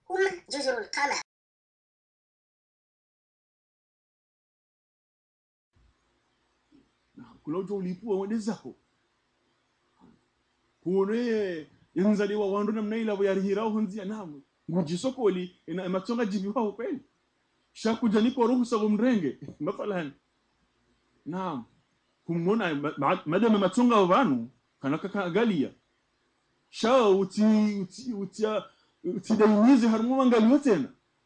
هم جزر القمر kula ujo ulipua wende zako kune yanzaliwa wandu namna ila yarihirao honzia namu nguji sokoli ina matsonga jibi wao kweli shakuja nipo ruhusa kumrenge mathalan naam kumwona ma- ma- madama matsonga vanu kana kakagalia sha uti uti utia utidainize harmu mangaliwa tena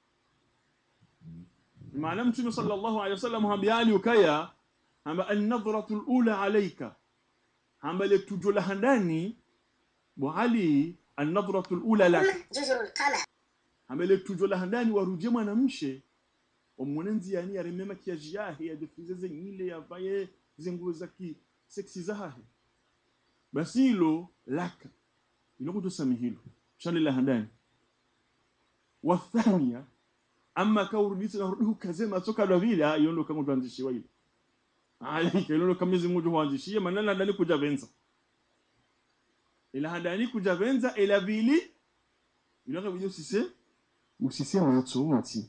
maana mtume sallallahu alaihi wasallam hambiali ukaya hamba an-nadhratu al-ula alayka hamba le tujo la handani wa ali an-nadhratu al-ula lak هم جزر القمر hamba le tujo la handani waruje mwanamshe omwone nziani yaremema kiajiyahe yadefize zenyile yavaye zenguo za ki seksi zahahe basi hilo laka ilokutosami hilo shani la handani wathania ama kaurudisi narudi ukazema soka la vile ah, yondo kama tuanzishiwa ile alika ilono kama Mwenyezi Mungu huanzishie manala ndani kuja venza ila handani kuja venza ila vili ilaka vile usise usise mwato mati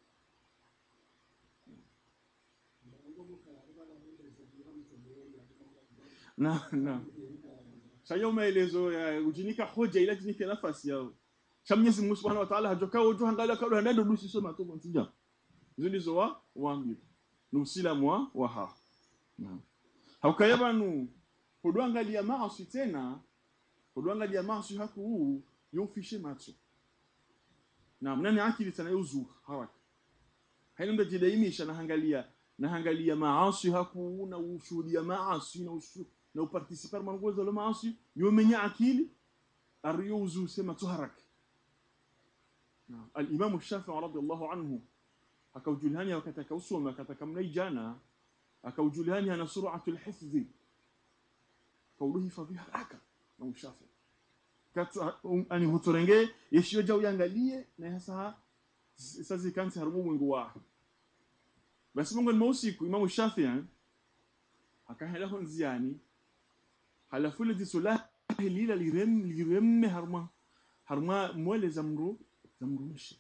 na na shayo maelezo ya ujinika hoja ila jinika nafasi yao sha Mwenyezi Mungu Subhanahu wa Ta'ala hajoka ujo hangala kabla ndado dusi soma to kontija zilizo wa wangi nusila mwa waha Naam. haukaya banu hudwangalia maasi tena hudwangalia maasi haku huu yofishe macho naam nani akili tena yuzu haraka haina mda jidaimisha nahangalia nahangalia maasi haku na ushuhudia maasi na ushu na uparticipar mangozo la maasi yomenya akili ariyuzu sema tu haraka naam al-imam shafi'i radiyallahu anhu akaujulhani wakati akausoma akataka mnaijana akaujulhani ana sur'atu alhifdhi kauduhifadhi haraka na ushafi kata um, ani huturenge yeshiyo jau yangalie na yasa sasa kansi harumu mwingu wa basi mungu ni usiku imamu shafi'i akahela honziani halafu ile disula lila lirem liremme harma harma mwele zamru zamru mishi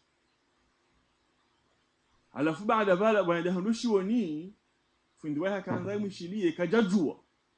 alafu baada bala baada hanushi woni fundi waha kanza mwishilie kajajua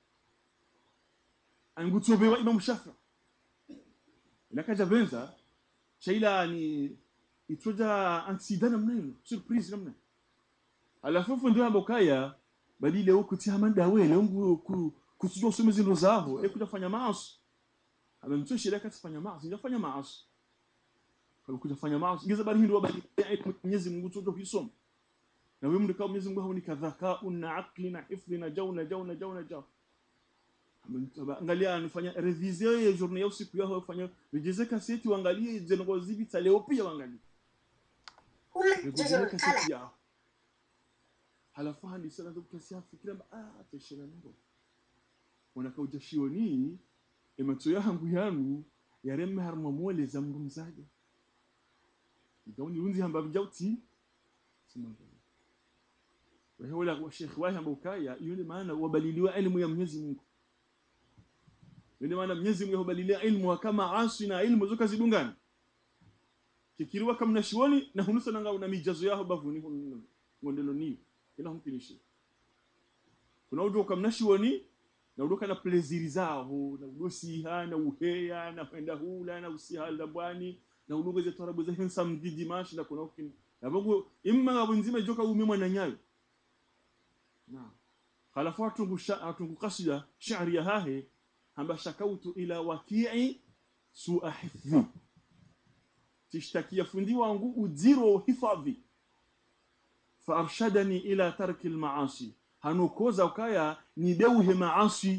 angutobewa imam shafi ila kaja benza shaila ni itoja accident namna hiyo surprise namna alafu fundi wa bokaya badile huko tia manda wele ngu ku kusijua usome zino zao e kuja fanya maasi amemtoshi ile kati fanya maasi ndio fanya maasi kuja fanya maasi ngeza bali ndio bali Mwenyezi Mungu tujo kusoma na wewe mrikao Mwenyezi Mungu ni kadhaka una aqli na hifdhi na jauna jauna jauna jauna angalia anafanya revision ya journée ya usiku yao fanya rejeze kaseti uangalie zengo zibi ta leo pia uangalie هم جزر rejeze القمر kaseti yao halafu hadi sana ndo kutasia fikira ah tashina ndo wanakauja shioni emato yangu yanu yaremme harma mole za mrumzaje gauni runzi hamba bijauti simanga wewe wala wa sheikh wahi ambao kaya yule maana wabaliliwa elimu ya Mwenyezi Mungu yule maana Mwenyezi Mungu hubalilia ilmu kama asu na ilmu zoka zidungana kikiriwa kama nashioni na hunusa nanga una mijazo yao bavuni hunu ngondelo ni ila humpinishi kuna ujo kama nashioni na udoka na pleziri zao na udosi na uheya na kwenda hula na usiha la bwani na udogo za tarabu za hinsa mdidi mashi na kuna ukin na bago imma ngabo nzima joka umemwa na nyayo na halafu atungu sha atungu kasida shairi ya hahe hamba shakautu ila waki'i su'a hifdhi tishtakia fundi wangu udhiro hifadhi فارشدني الى ترك المعاصي هنوكوزا وكايا ندوه معاصي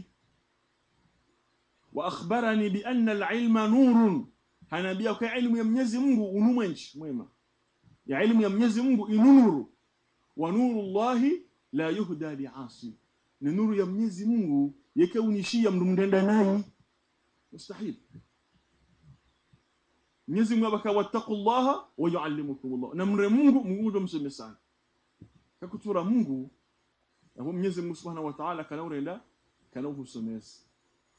واخبرني بان العلم نور هنبيا kwa ilmu ya Mwenyezi Mungu unumwenchi mwema ya ilmu ya Mwenyezi Mungu inunuru wa nuru Allah la yuhda liasi ni nuru ya Mwenyezi Mungu yake unishia mndu mndenda naye mustahil Mwenyezi Mungu abaka wattaqullaha wa yuallimukumullah na mre Mungu Mungu ndo mseme sana kakutura Mungu na Mwenyezi Mungu Subhanahu wa Ta'ala kana urenda kana uhusomesa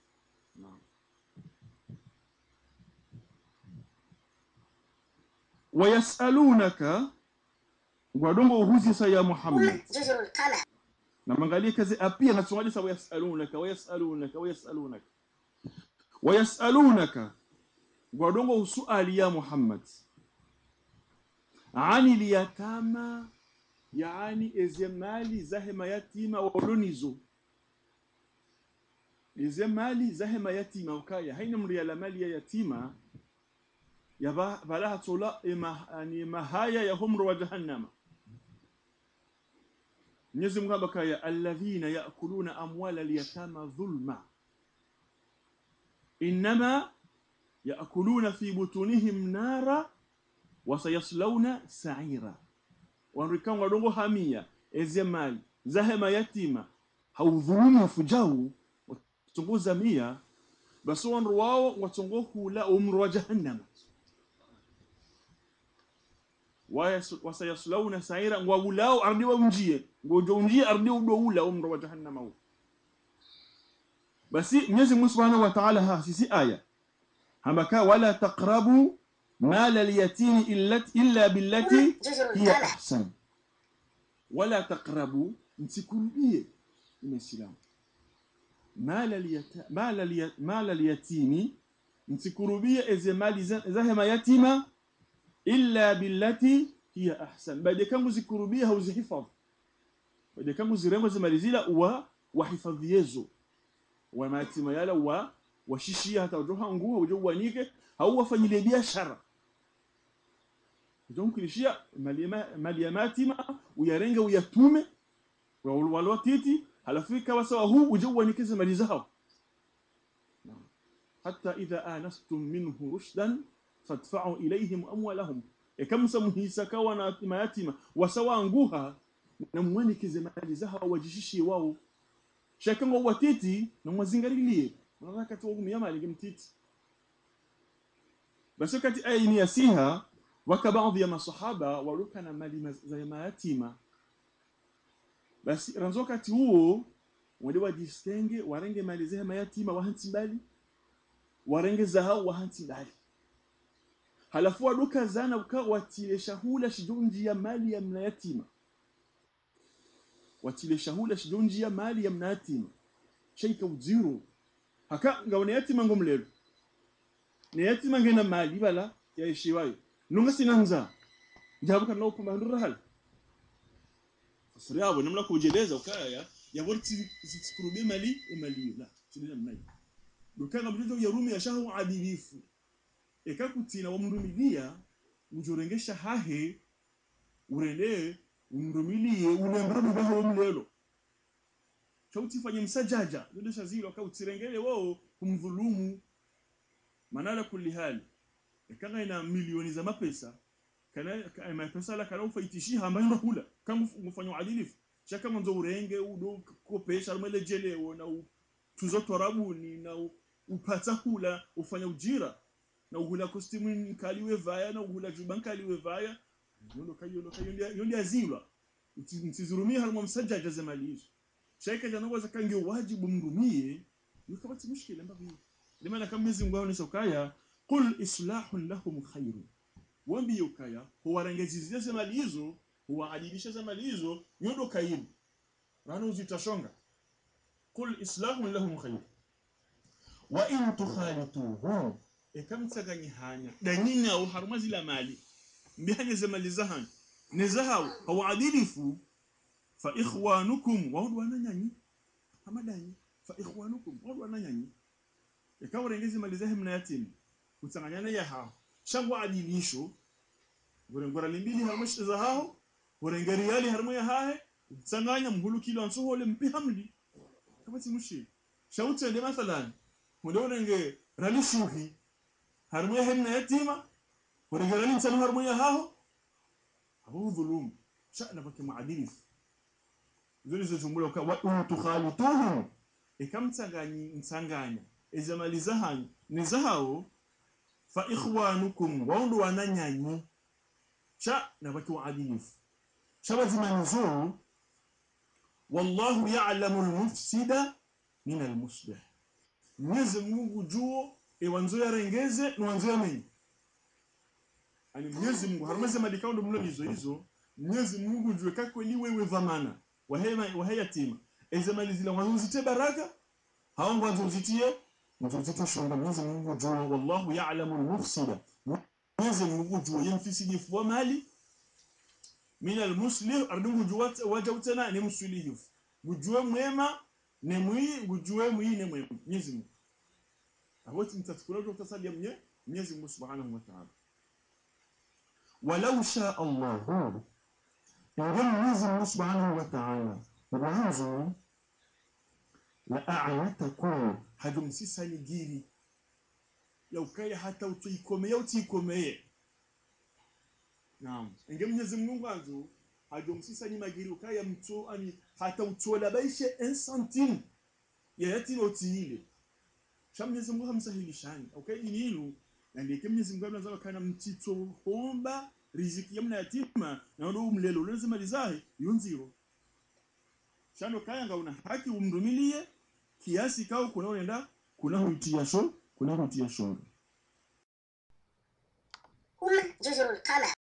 naam wayasalunaka gwadongo uhuzisa ya muhammad هم جزر القمر na mangalie kazi apia nasongaje sa wayasalunaka wayasalunaka wayasalunaka wayasalunaka gwadongo usuali ya muhammad ani liyatama yaani eze mali zahe mayatima walonizo eze mali zahe mayatima ukaya haina mri ya mali ya yatima ya ba- balaha tola ema, ni mahaya ya humru wa jahannama Mwenyezi Mungu hapa kaya alladhina yaakuluna amwala alyatama dhulma innama yaakuluna fi butunihim nara wasayaslawna sa'ira wanrikan wadongo hamia eze mali zahema yatima haudhulumu fujau watunguza mia basi wanru wao watongo hula umru wa jahannama Wayas- wasayaslawna sa'ira ngwawulao ardi wa unjie ngojo unjie ardi udoula umru wa jahannama huu basi Mwenyezi Mungu Subhanahu wa Ta'ala ha sisi aya hamaka wala taqrabu mala al-yatimi illa illa billati هم جزر hiya القمر ahsan wala taqrabu msikurubie imesilamu mala al-yata- mala al-ya- mala al-yatimi msikurubie eze mali za- zahe mayatima illa billati hiya ahsan baada kangu zikurubia hauzihifadhi baada kangu zirengo zimalizila wa wahifadhiezo wa mayatima yala wa washishia hata ujoha nguo ujo wanike au wafanyilie biashara ujonkulishia mali ya ma- mali ya mayatima uyarenge uyatume walwatiti halafu ikawa sawa huu ujo wanikeze mali zao Naam. hatta idha anastum minhu rushdan fadfa'u ilayhim amwalahum ikamsa muhisaka wana mayatima wasawa nguha na mwanikeze mali zao wajishishie wao shakango watiti na mwazingalilie unataka tu ngumia mali kimtiti basi wakati aya ni yasiha waka baadhi ya masahaba waruka na mali ma- za mayatima basi ranzo wakati huo wale wajistenge warenge mali za mayatima wahanti mbali warenge zahau wahanti mbali halafu waduka zana uka watile shahula shidunji ya mali ya mnayatima watile shahula shidunji ya mali ya mnayatima shaika udziro haka ngaone yatima ngomlelo ne yatima ngena mali bala ya ishiwayo nunga sinanza jabuka no pamba ndura hal fasiri yabo namna kujeleza ukaya ya worti zikurube mali e mali la tudina mnai dukanga mtoto ya rumi ya shahu adilifu ekakutina wamrumilia ujorengesha hahe urende umrumilie unembra mubaho mlelo chautifanye msajaja ndio shazilo akautirengele wao kumdhulumu manala kulli hali kanga ina milioni za mapesa kana ka- mapesa la kana ufaitishi hamba ndo hula kama mfanywa adilifu shaka mwanzo urenge udo kopesha rumele jelewo na u- tuzo torabuni na u- upata hula ufanya ujira na uhula kostimu nkaliwe vaya na uhula juba nkaliwe vaya yondo kayo ndo kayo yondi azilwa mtizurumie harimo msajaja za mali hizo shaika jana waza kange wajibu mrumie yukabati mushkila mbavi limana kama Mwenyezi Mungu aonesha ukaya qul islahun lahum khairu wambi ukaya huwarengezizia za mali hizo huwaadilisha za mali hizo yondo kaimu rana uzitashonga qul islahun lahum khairu wa in tukhalituhum ekamtsaganyihanya danyina au haruma zila mali mbihanye za mali zahan nezahau hawaadilifu fa ikhwanukum waudu wananyanyi hamadanyi fa ikhwanukum waudu wananyanyi ikawa rengezi mali zahe mna yatima kutsanganyana ya hao shangwa adilisho gorengora limbili haruma shiza hao gorengari yali haruma ya hahe tsanganya mhulu kilo ansohole mpi hamli kama timushi shautende mathalan hunde urenge rali shuhi haruma ya hemna yatima gorenge rali msanu haruma ya hao abu dhulum sha'na baki maadilifu zuri zo jumula ka wa tukhalituhum ikamtsanganyi mtsanganya ezamali zahanyu ni zahao fa ikhwanukum waundu wananyanyi sha na baki waadilifu shabazimani zo wallahu ya'lamu almufsida min almuslih Mwenyezi Mungu juo ewanzo yarengeze ni wanzo yamenyi ani mwenyezi mungu harumeze madikaundo mlo hizo hizo mwenyezi mungu jue kakweli wewe dhamana waheya waheyatima ezemalizila wazuzite baraka hawangu wazuzitie wazuzitie shonga mwenyezi mungu jue wallahu ya'lamu al-mufsida mwenyezi mungu jue yemfisidifu wa mali min almuslih ardungu jue wajautena ni msulihifu gujue mwema ne mwi gujue mwi ne mwema mwenyezi mungu awoti mtatukula utasalia mwenye mwenyezi mungu subhanahu wa ta'ala walau shaa allahu inge mwenyezi mungu subhanahu wa ta'ala mwanzo la a'yatakum hadumsisani giri yaukaya hata utuikomeye utiikomeye naam inge mwenyezi mungu anzo hadumsisani magiri ukaya mtu ani hata utola baishe un centime yayatino utiile sha mwenyezi mungu hamsahilishani ukaidi nilu na ndike mwenyezi mungu anaweza kana mtito homba riziki yamna yatima na ndo umlelo lazima lizahi yunziro shano kaya nga una haki umrumilie kiasi kao kuna unaenda kuna huitia sho kuna huitia shoro هم جزر القمر